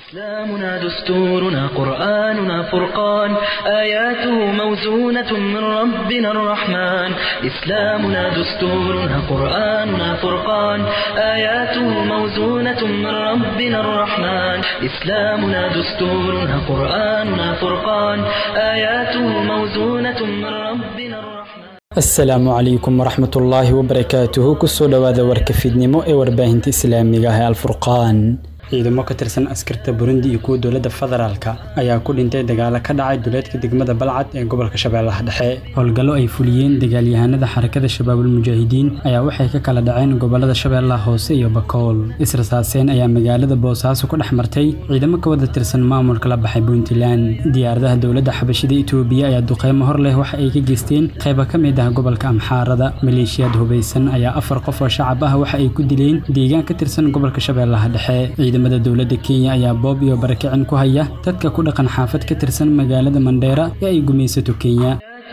إسلامنا دستورنا قرآننا فرقان آياته موزونة من ربنا الرحمن إسلامنا دستورنا قرآننا فرقان آياته موزونة من ربنا الرحمن إسلامنا دستورنا قرآننا فرقان آياته موزونة من ربنا الرحمن asalaamu calaykum waraxmatullaahi wabarakaatuhu kusoo dhowaada warka fiidnimo ee warbaahinta islaamiga ah ee alfurqaan ciidamo ka tirsan askarta burundi iyo kuwa dowladda federaalka ayaa ku dhintay dagaalo ka dhacay duleedka degmada balcad ee gobolka shabeellaha dhexe howlgallo ay fuliyeen dagaalyahanada xarakada shabaabul mujaahidiin ayaa waxay ka kala dhaceen gobolada shabeellaha hoose iyo bakool israsaaseen ayaa magaalada boosaaso ku dhex martay ciidamo ka wada tirsan maamulka la baxay puntland diyaaradaha dowladda xabashida itoobiya ayaa duqeymo hor leh waxa ay ka geysteen qayba ka mid ah gobolka amxaarada maleeshiyaad hubaysan ayaa afar qof oo shacab ah waxa ay ku dileen deegaan ka tirsan gobolka shabeellaha dhexe ciidamada dowladda kenya ayaa boob iyo barakicin ku haya dadka ku dhaqan xaafad ka tirsan magaalada mandheera ee ay gumaysato kenya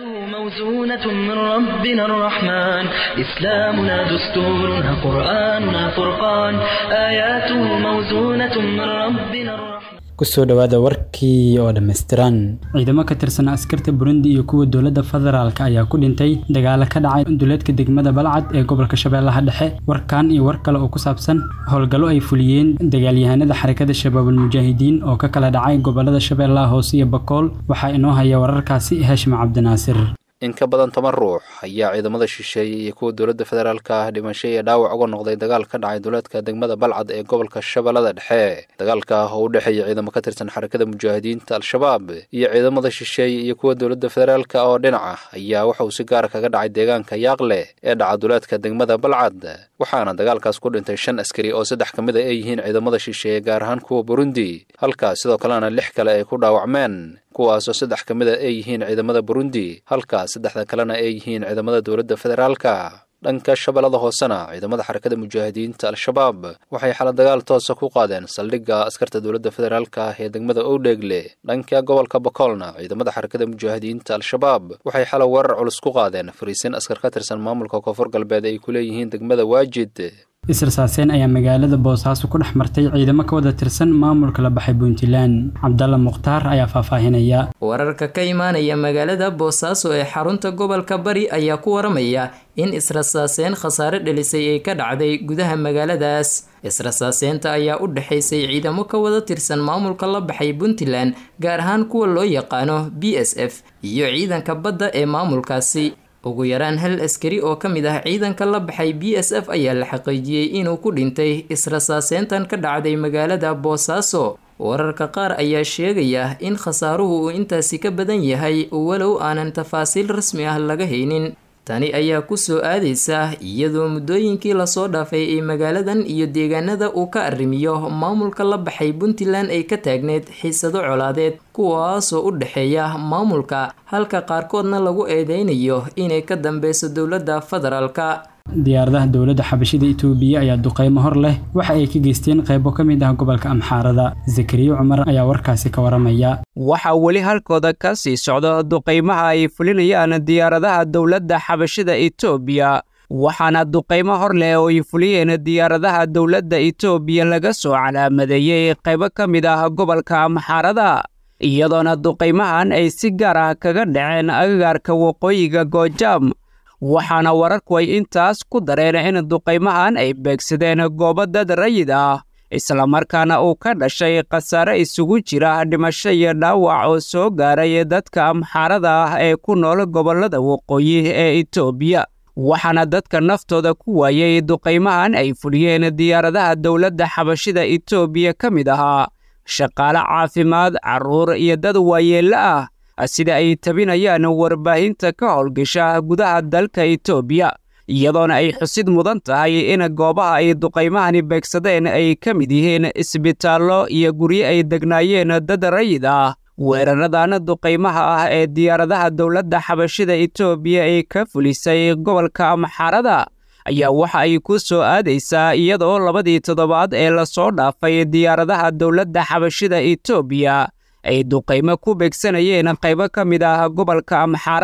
موزونة من ربنا الرحمن إسلامنا دستورنا قرآننا فرقان آياته موزونة من ربنا الرحمن kusoo dhowaada warkii oo dhammaystiran ciidamo ka tirsan askarta burundi iyo kuwa dowladda federaalka ayaa ku dhintay dagaalo ka dhacay duleedka degmada balcad ee gobolka shabeellaha dhexe warkan iyo war kale oo ku saabsan howlgallo ay fuliyeen dagaalyahanada xarakada shabaabul mujaahidiin oo ka kala dhacay gobolada shabeellaha hoose iyo bakool waxaa inoo haya wararkaasi hashim cabdinaasir in ka badan toban ruux ayaa ciidamada shisheeye iyo kuwa dowladda federaalka ah dhimasho iyo dhaawac uga noqday dagaal ka dhacay duleedka degmada balcad ee gobolka shabeellada dhexe dagaalka oo u dhexeeya ciidamo ka tirsan xarakada mujaahidiinta al-shabaab iyo ciidamada shisheeye iyo kuwa dowladda federaalka oo dhinaca ayaa waxa uu si gaara kaga dhacay deegaanka yaaqle ee dhaca duleedka degmada balcad waxaana dagaalkaas ku dhintay shan askari oo saddex ka mid a ay yihiin ciidamada shisheeye gaar ahaan kuwa burundi halkaas sidoo kalena lix kale ay ku dhaawacmeen kuwaasoo saddex ka mid a ay yihiin ciidamada burundi halkaas saddexda kalena ay yihiin ciidamada dowladda federaalka dhanka shabeellada hoosena ciidamada xarakada mujaahidiinta al-shabaab waxay xala dagaal toosa ku qaadeen saldhigga askarta dowladda federaalka ah ee degmada owdheegle dhanka gobolka bakoolna ciidamada xarakada mujaahidiinta al-shabaab waxay xala weerar culus ku qaadeen fariisin askar ka tirsan maamulka koonfur galbeed ay ku leeyihiin degmada waajid israsaaseen ayaa magaalada boosaaso ku dhex martay ciidamo ka wada tirsan maamulka la baxay puntland cabdalla mukhtaar ayaa faahfaahinaya wararka ka imaanaya magaalada boosaaso ee xarunta gobolka bari ayaa ku waramaya in israsaaseen khasaare dhelisay ay ka dhacday gudaha magaaladaas israsaaseenta ayaa u dhexaysay ciidamo ka wada tirsan maamulka la baxay puntland gaar ahaan kuwa loo yaqaano b s f iyo ciidanka badda ee maamulkaasi ugu yaraan hal askari oo ka mid ah ciidanka la baxay b s f ayaa la xaqiijiyey inuu ku dhintay israsaaseyntan ka dhacday magaalada boosaaso wararka qaar ayaa sheegaya in khasaaruhu uu intaasi ka badan yahay walow aanan tafaasiil rasmi ah laga haynin tani ayaa kusoo aadaysa iyadoo muddooyinkii lasoo dhaafay ay magaaladan iyo deegaanada uu ka arrimiyo maamulka la baxay puntland ay ka taagneyd xiisado colaadeed kuwaasoo u dhexeeya maamulka halka qaarkoodna lagu eedeynayo inay ka dambeyso dowladda federaalka diyaaradaha dowladda xabashida itoobiya ayaa duqeymo hor leh waxa ay ka geysteen qaybo ka mid ah gobolka amxaarada zakariya cumar ayaa warkaasi ka waramaya waxaa weli halkooda ka sii socda duqaymaha ay fulinayaan diyaaradaha dowladda xabashida itoobiya waxaana duqaymo hor leh oo ay fuliyeen diyaaradaha dowladda itoobiya laga soo calaamadeeyey qaybo ka mid ah gobolka amxaarada iyadoona duqaymahan ay si gaar ah kaga dhaceen agagaarka waqooyiga goojaam waxaana wararku ay intaas ku dareen in duqaymahan ay beegsadeen goobo dad rayid ah islamarkaana uu ka dhashay khasaare isugu jira dhimasho iyo dhaawac oo soo gaaray dadka amxaarada ah ee ku nool gobollada waqooyi ee itoobiya waxaana dadka naftooda ku waayey duqaymahan ay fuliyeen diyaaradaha dowladda xabashida itoobiya ka mid ahaa shaqaale caafimaad carruur iyo dad waayeello ah sida ay tabinayaan warbaahinta ka howlgasha gudaha dalka itoobiya iyadoona ay xusid mudan tahay in goobaha ay duqaymahani beegsadeen ay ka mid yihiin isbitaallo iyo guryo ay degnaayeen dad rayid ah weeraradan duqaymaha ah ee diyaaradaha dowladda xabashida itoobiya ay ka fulisay gobolka amxaarada ayaa waxa ay ku soo aadaysaa iyadoo labadii toddobaad ee lasoo dhaafay diyaaradaha dowladda xabashida itoobiya ay duqaymo ku beegsanayeen qaybo ka mid ah gobolka amxaarada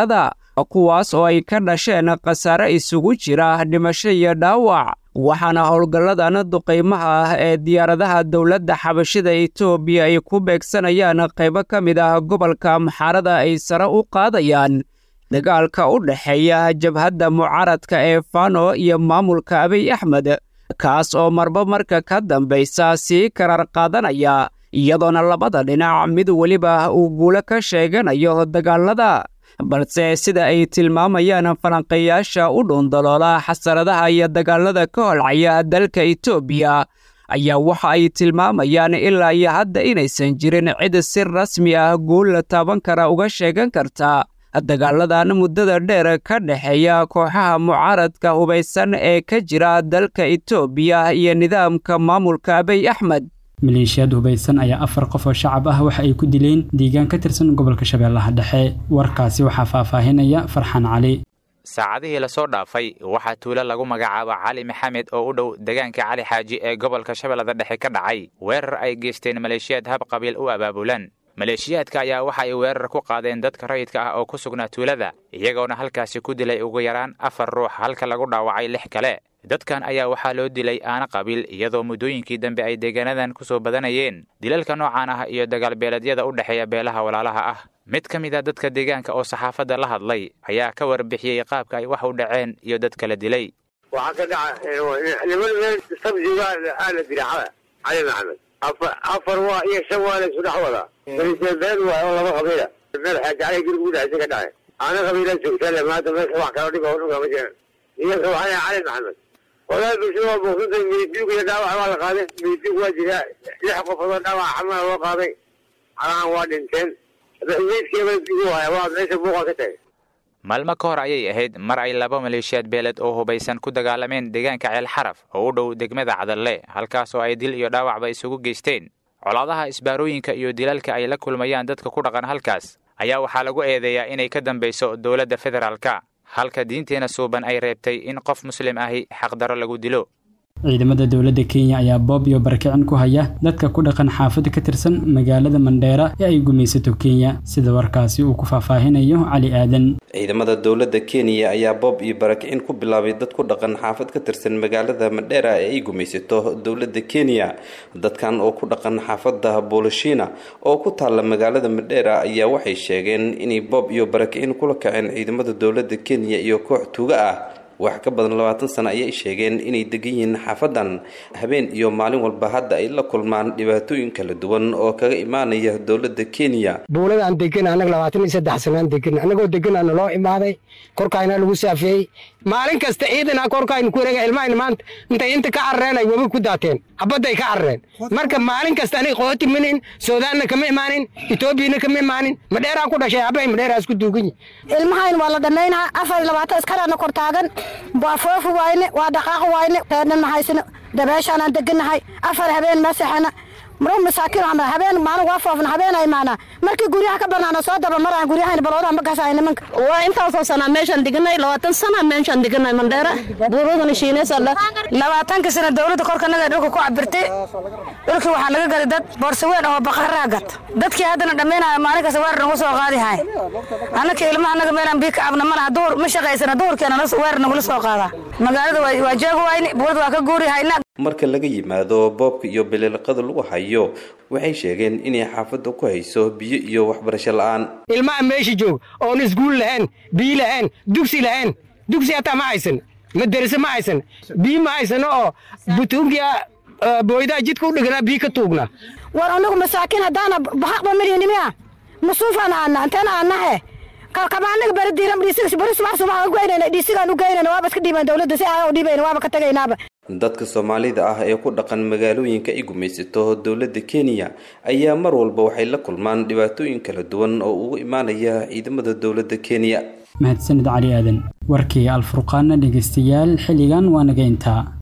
kuwaas oo ay ka dhasheen khasaare isugu jira dhimasho iyo dhaawac waxaana howlgalladan duqaymaha ah ee diyaaradaha dowladda xabashida etoobiya ay ku beegsanayaan qaybo ka mid ah gobolka maxaarada ay sare u qaadayaan dagaalka u dhexeeya jabhadda mucaaradka ee fano iyo maamulka abiy axmed kaas oo marba marka ka dambaysa sii karar qaadanaya iyadoona labada dhinac mid weliba uu guulo ka sheeganayo dagaalada balse sida ay tilmaamayaan falanqayaasha u dhuundaloola xasaradaha iyo dagaalada ka holcaya dalka etoobiya ayaa waxa ay tilmaamayaan ilaa iyo hadda inaysan jirin cid si rasmi ah guul la taaban kara uga sheegan karta dagaaladan muddada dheer ka dhexeeya kooxaha mucaaradka hubaysan ee ka jira dalka etoobiya iyo nidaamka maamulka abiy axmed maleeshiyaad hubaysan ayaa afar qof oo shacab ah waxa ay ku dileen deegaan ka tirsan gobolka shabeellaha dhexe warkaasi waxaa faahfaahinaya farxaan cali saacadihii lasoo dhaafay waxaa tuulo lagu magacaabo cali maxamed oo u dhow deegaanka cali xaaji ee gobolka shabeellada dhexe ka dhacay weerar ay geysteen maleeshiyaad hab qabiil u abaabulan maleeshiyaadka ayaa waxa ay weerar ku qaadeen dadka rayidka ah oo ku sugnaa tuulada iyagoona halkaasi ku dilay ugu yaraan afar ruux halka lagu dhaawacay lix kale dadkan ayaa waxaa loo dilay aana qabiil iyadoo muddooyinkii dambe ay deegaanadan ku soo badanayeen dilalka noocan ah iyo dagaalbeeleedyada u dhexeeya beelaha walaalaha ah mid ka mid a dadka deegaanka oo saxaafadda la hadlay ayaa ka warbixiyey qaabka ay wax u dhaceen iyo dad kala dilay waxaa ka dhaca niman meel sabjiga aala diracada cali maxamed afar waa iyo shan waa la isu dhex wadaa been waay oo laba qabiila meel xaajacalay guriga u dhexaysa ka dhacay aana qabiila joogtale maanta meesha wax kala dhiba dhulka ma jiraan iyaga waxaa cali maxamed walaal bulshada waa buuqsantay midigu iyo dhaawac waa la qaaday midigu waa jiraa lix qofood oo dhaawac xamala loo qaaday calahan waa dhinteen meydkeeba digu haya waa meesha buuqa ka tagay maalmo ka hor ayay ahayd mar ay laba maleeshiyaad beeled oo hubaysan ku dagaalameen deegaanka ceel xaraf oo u dhow degmada cadalle halkaas oo ay dil iyo dhaawacba isugu geysteen colaadaha isbaarooyinka iyo dilalka ay la kulmayaan dadka ku dhaqan halkaas ayaa waxaa lagu eedeeyaa inay ka dambayso dowladda federaalka halka diinteena suuban ay reebtay in qof muslim ahi xaqdaro lagu dilo ciidamada dowladda kenya ayaa boob iyo barakicin ku haya dadka ku dhaqan xaafada ka tirsan magaalada mandheera ee ay gumaysato kenya sida warkaasi uu ku faahfaahinayo cali aadan ciidamada dowladda kenya ayaa boob iyo barakicin ku bilaabay dad ku dhaqan xaafad ka tirsan magaalada mandheera ee ay gumaysato dowladda kenya dadkan oo ku dhaqan xaafada boolishina oo ku taalla magaalada mandheera ayaa waxay sheegeen inay boob iyo barakicin kula kaceen ciidamada dowladda kenya iyo koox tuuga ah wax ka badan labaatan sano ayay sheegeen inay degan yihiin xaafadan habeen iyo maalin walba hadda ay la kulmaan dhibaatooyin kala duwan oo kaga imaanaya dowladda kenya buuladaan degan annaga labaatan iyo saddex sanaan degan annagoo deganaa naloo imaaday korkaayna lagu saafeeyey maalin kasta ciidana korkaaynu ku wareega ilmahayna maanta intay inta ka carareen ay webi ku daateen habadday ka carareen marka maalin kasta aniga qooti manin suudaanna kama imaanin etoobiyana kama imaanin madheeraan ku dhashay habay madheeraas ku duugan yihin ilmahayn waa la dhammaynaa afar iyo labaatan iskaraana kor taagan waa foofi wayne waa dhaqaaqi wayne reernan mahaysano dabeeshaanaan degannahay afar habeen masaxana maro masaakiin waxaa habeen maalin waa foofna habeen ay maanaa markii guryaha ka banaana soo daba maraan guryahayna baloodaha ma gasaayo nimanka waa intaasoo sanaa meeshaan deganay labaatan sana meeshaan deganay mandheera buuradana shiineysala labaatanka sana dowladda korkanaga dhulka ku cabirtay dhulkii waxaa naga gaday dad boorsaweyn oo baqaraa gata dadkii haddana dhammaynaya maalin kasta weer nagu soo qaadi hay annaka ilmaha anaga meelaan bii ka cabna malaha duhur ma shaqaysana duhurkeena weer nagula soo qaadaa magaalada waa joogi wayne buurada waa ka guuri hayna marka laga yimaado boobka iyo biliilqada lagu hayo waxay sheegeen inay xaafadda ku hayso biyo iyo waxbarasho la-aan ilmaha meesha joog oon iskuul lahayn biyo lahayn dugsi lahayn dugsi hataa ma haysan madarase ma haysan biyo ma haysano oo butuunkiya booydaha jidka u dhiganaa biyo ka tuugna war anagu masaakiin haddaana bahaqba midhinimiya masuufaan aana anteena aanahe kalkamaanaga bari diiran dhiisiga bari subax subax u geynayna dhiisigaan u geynayna waaba iska dhiibaan dowladda si aan u dhiibayna waaba ka tagaynaaba dadka soomaalida ah ee ku dhaqan magaalooyinka ay gumaysato dowladda kenya ayaa mar walba waxay la kulmaan dhibaatooyin kala duwan oo ugu imaanaya ciidamada dowladda kenya mahadsanid cali aadan warkii alfurqaana dhegeystayaal xilligan waa naga intaa